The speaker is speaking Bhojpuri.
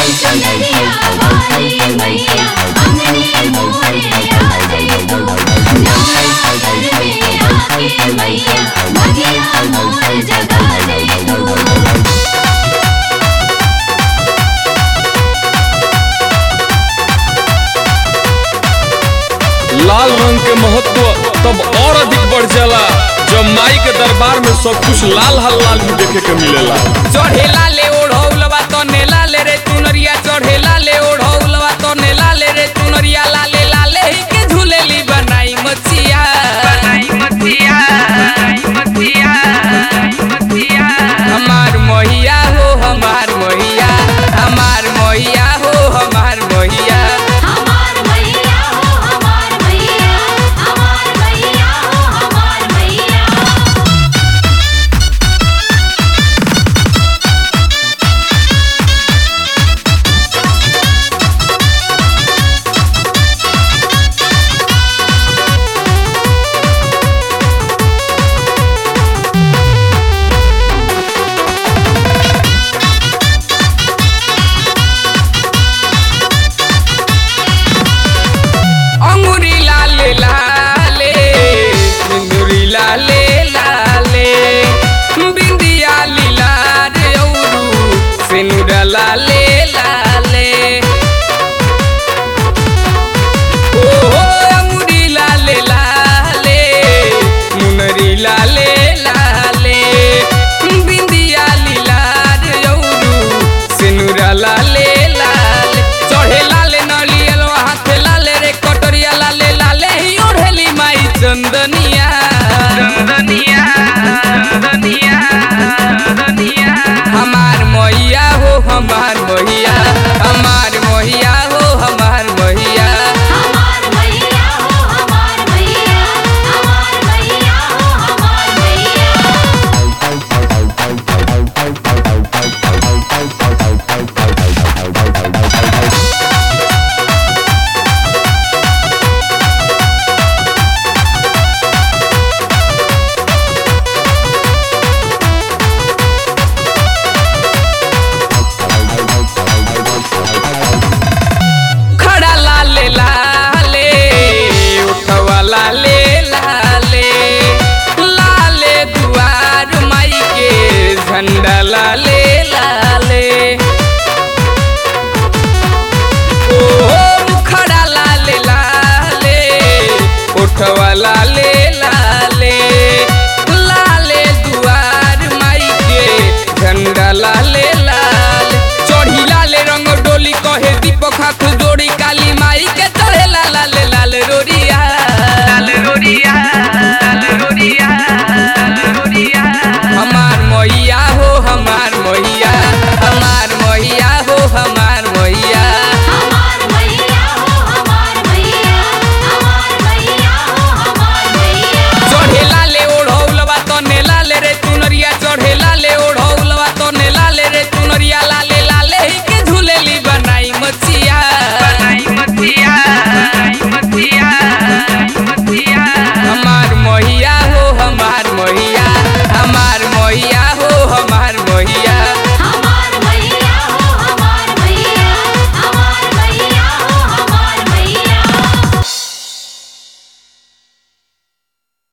चुनरिया वाली मैया अंगने मोरे आ जाई तू नवरात्र में आके मैया भगिया मोर जगा जाई तू लाल रंग के महत्व तब और अधिक बढ़ जाला जब माई के दरबार में सब कुछ लाल हल लाल भी देखे के मिलेला चढ़ेला ले ओढ़ौलवा तो नेला ले रे चुनरिया चढ़ेला ले ओढ़ौलवा तो नेला ले रे चुनरिया लाले लाले ही के झूलेली बनाई मचिया बनाई मचिया बनाई मचिया मचिया हमार मोहिया हो हमार मोहिया हमार मोहिया हो हमार मोहिया हमार मैया हो हमार मैया हमार मैया हो हमार मैया अंगुरी लाले लाले सिंदूरी लाले लाले बिंदिया लीला रे औरू सिनुरा लाले लाले ओ हो अंगुरी लाले लाले मुनरी लाले लाले बिंदिया लीला रे औरू सिनुरा लाले लाले चढ़े लाले नलियल हाथे लाले रे कटोरिया लाले लाले ही ओढ़ेली माई चंदनिया चंदनिया चंदनिया चंदनिया हमार मैया हो हमार मैया